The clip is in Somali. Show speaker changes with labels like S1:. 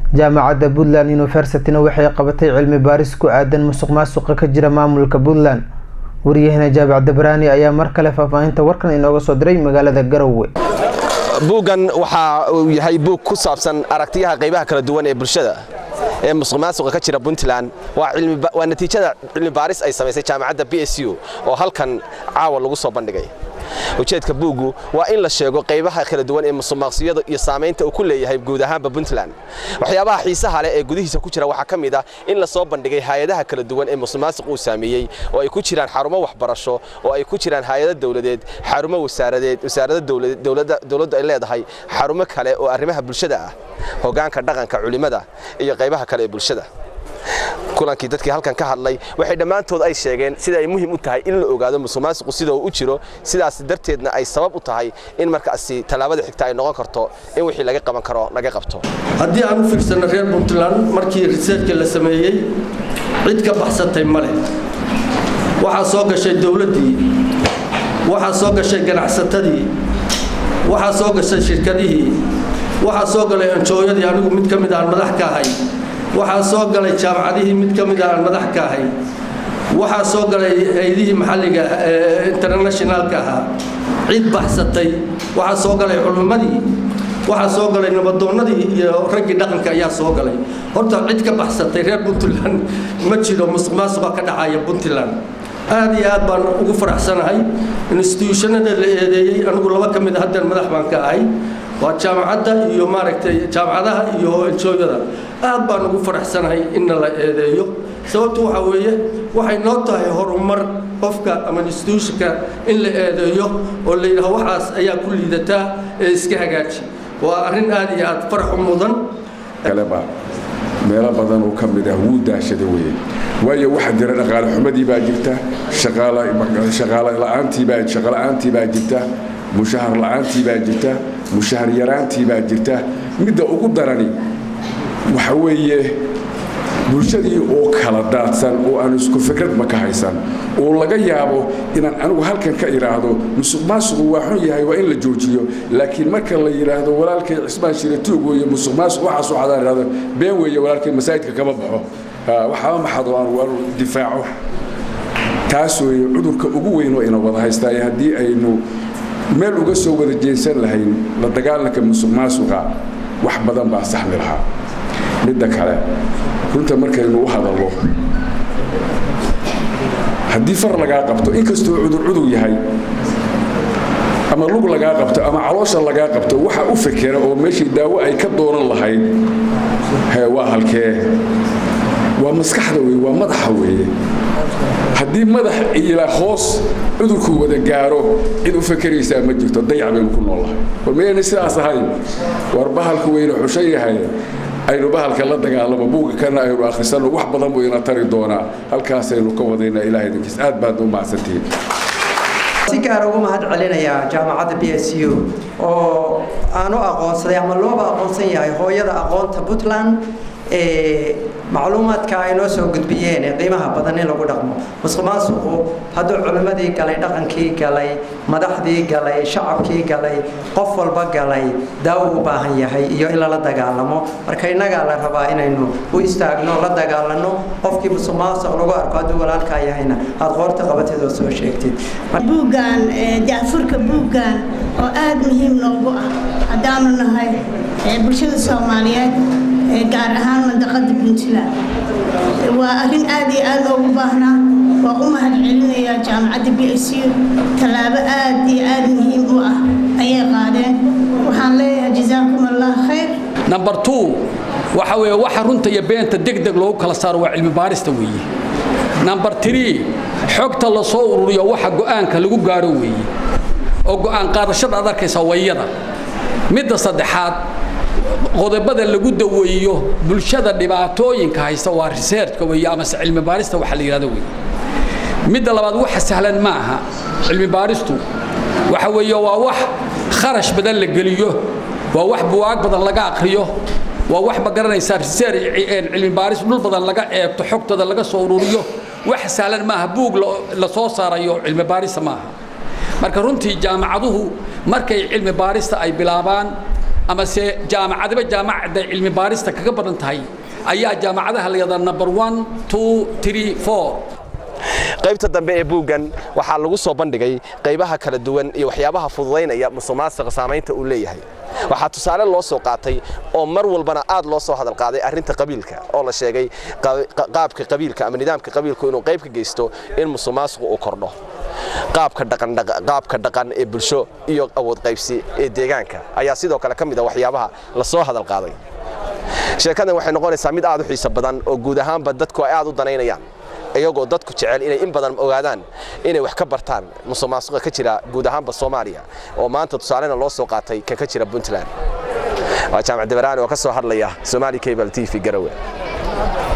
S1: jaamacadda puntland universityna waxay qabatay cilmi baaris ku aadan musuq maasuqa ka jira maamulka puntland wariyahena jaabac dabraani ayaa mar kale faahfaahinta warkan inooga soo diray magaalada garowe
S2: buuggan waxa uu yahay buug ku saabsan aragtiyaha qaybaha kala duwan ee bulshada ee musuq maasuqa ka jira puntland waa natiijada cilmi baaris ay samaysay jaamacadda b s u oo halkan caawa lagu soo bandhigay ujeedka buuggu waa in la sheego qaybaha kala duwan ee musuqmaaqsiyada iyo saamaynta uu ku leeyahay guud ahaanba puntland waxyaabaha xiisaha leh ee gudihiisa ku jira waxaa ka mid ah in la soo bandhigay hay-adaha kala duwan ee musuqmaasuq uu saameeyey oo ay ku jiraan xarumo waxbarasho oo ay ku jiraan hay-ado dowladeed xarumo wasaaradeed wasaarada dowladdu ay leedahay xarumo kale oo arrimaha bulshada ah hoggaanka dhaqanka culimmada iyo qaybaha kale ee bulshada kulankii dadkii halkan ka hadlay waxay dhammaantood ay sheegeen sida ay muhiim u tahay in la ogaado musuqmaasuqu sida uu u jiro sidaas darteedna ay sabab u tahay in markaasi tallaabada xigta ay noqon karto in wixii laga qaban karo laga qabto
S3: haddii aan u fiirsanno reer puntland markii riseerka la sameeyey cid ka baxsatay ma leh waxaa soo gashay dowladdii waxaa soo gashay ganacsatadii waxaa soo gashay shirkadihii waxaa soo galay anjooyadii anigu mid ka mid aan madax ka ahay waxaa soo galay jaamacadihii mid ka mid aan madax ka ahay waxaa soo galay hay-adihii maxalliga internationaalka ahaa cid baxsatay waxaa soo galay culimmadii waxaa soo galay nabadoonnadii iyo raggii dhaqanka ayaa soo galay horta cid ka baxsatay reer puntland ma jiro musuq maasuqa ka dhacaya puntland aad iyo aad baan ugu faraxsanahay instituushannada la eedeeyey anigu laba ka mid a haddeen madax baan ka ahay waa jaamacadda iyo maaragtay jaamacadaha iyo enjooyada aad baan ugu faraxsanahay inna la eedeeyo sababtu waxaa weeye waxay noo tahay horumar qofka ama instituushonka in la eedeeyo oo la yidhaho waxaas ayaa ku liidataa ee iska hagaaji waa arrin aad iyo aad farax u mudan
S4: kaleba meelo badan oo ka mid ah wuu daashada weeye waayo waxaa jira dhaqaale xumadii baa jirta shaqaale la'aantii baa shaqo la'aantii baa jirta mushahar la'aantii baa jirta mushahar yaraantii baa jirta midda ugu darani waxa weeye bulshadii oo kala daadsan oo aan isku fikradba ka haysan oo laga yaabo inaan anigu halkan ka idhaahdo musuq maasuqu waa xun yahay waa in la joojiyo laakiin marka la yidhaahdo walaalkay cismaan shiratuug weeye musuq maasuq waxaas waxaadaan idhahdo been weeye walaalkay masaajidka kama baxo waxaaba maxado aan waanu difaaco taas weeye cudurka ugu weyn oo ina wada haystaa haddii aynu meel uga soo wada jeensan lahayn la dagaalanka musuq maasuqa wax badan baa saxmi lahaa midda kale runta markaynu u hadallo haddii far lagaa qabto inkastoo cudur cudur yahay ama lug lagaa qabto ama caloosha lagaa qabto waxa u fekera oo meeshii daawo ay ka dooran lahayd waa halkee waa maskaxda weye waa madaxa weeye haddii madax ila hoos cudurku wada gaaro cid u fakeraysaa ma jirto dayac baynu ku noolahay war mayayna sidaas ahayn war bahalku weyne xushan yahay aynu bahalka la dagaalamo buugga kana aynu akhrisanno wax badan buu ina tari doonaa halkaasaynu ka wadaynaa ilahay idinkiis aad baad u mahadsantihiin
S5: si gaar ugu mahad celinayaa jaamacadda b s u oo aan u aqoonsaday ama looba aqoonsan yahay hooyada aqoonta puntland ee macluumaadka ay noo soo gudbiyeen ee qiimaha badan in lagu dhaqmo musuq maasuqu hadduu culimmadii galay dhaqankii galay madaxdii galay shacabkii galay qof walba galay daawo u baahan yahay iyo in lala dagaalamo marka innagaa la rabaa inaynu u istaagno la dagaalano qofkii musuq maasuq lagu arko hadduu walaalkaa yahayna aad qoorta qabatid oo soo sheegtid
S6: buuggan jacfurka buuggan oo aada muhiim noogu ah haddaanu nahay bulshada soomaaliyeed gaar ahaan mandaqada puntland waa arrin aad iyo aad loogu baahnaa waa u mahad celinayaa jaamacadda b s u tallaabo aad iyo aad muhiim u ah ayay qaadeen waxaan leeyahay jazaakum allah khayr
S7: number two waxa weeye waxa runta iyo beenta deg deg loogu kala saaro waa cilmi baarista weeye number three xogta la soo ururiyo waxa go'aanka lagu gaaro weeye oo go'aan qaadashada aad arkaysa wayada midda saddexaad qodobada lagu daweeyo bulshada dhibaatooyinka haysta waa researchka weeye amase cilmi baarista waxa la yidhahdo weeye midda labaad waxa sahlan ma aha cilmi baaristu waxa weeye waa wax kharash badan la geliyo waa wax buwaag badan laga aqriyo waa wax ma garanaysaa research cilmi baaris dhul badan laga eegto xogtooda laga soo ururiyo wax sahlan maaha buug la soo saarayo cilmi baarista maaha marka runtii jaamacaduhu markay cilmi baarista ay bilaabaan ama se jaamacadaba jaamacadda cilmi baarista kaga badan tahay ayaa jaamacadaha la yidhahdaa number one two three four
S2: qaybta dambe ee buuggan waxaa lagu soo bandhigay qaybaha kala duwan iyo waxyaabaha fududaynaya musuqmaasuqa saamaynta uu leeyahay waxaa tusaale loo soo qaatay oo mar walbana aad loo soo hadal qaaday arrinta qabiilka oo la sheegay qaabka qabiilka ama nidaamka qabiilku inuu qayb ka geysto in musuqmaasuqu uu kordho qaabka dhaqan qaabka dhaqan ee bulsho iyo awood qaybsi ee deegaanka ayaa sidoo kale ka mid ah waxyaabaha la soo hadal qaaday sheekadan waxay noqonaysaa mid aad u xiiso badan oo guud ahaanba dadku ay aad u danaynayaan iyagoo dadku jecel inay in badan ogaadaan inay wax ka bartaan musuqmaasuqa ka jira guud ahaanba Soomaaliya oo maanta tusaalena loo soo qaatay ka ka jira Puntland waa jaamacad Debaraani oo ka soo hadlaya Somali Cable TV Garowe